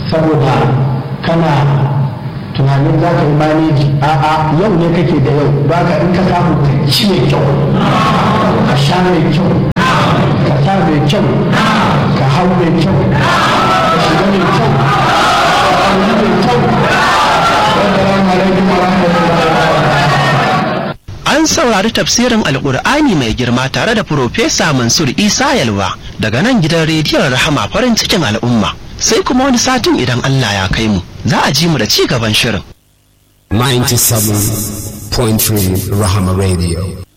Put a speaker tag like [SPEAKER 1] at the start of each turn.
[SPEAKER 1] saboda kana tunanin za ka yi maneji a'a yau ne kake da yau ba ka in ka samu ka ci mai kyau ka sha mai kyau ka sa mai kyau ka hau mai kyau ka shiga mai kyau ka ɗauki mai kyau Assalamu alaikum wa rahmatullahi
[SPEAKER 2] An saurari tafsirin Alƙur'ani mai girma tare da Profesa Mansur Isa Yalwa daga nan gidan rediyon Rahama farin cikin al'umma. Sai kuma wani satin idan Allah ya kai mu, za a ji mu da ci gaban shirin.
[SPEAKER 3] 97.3 Rahama Radio.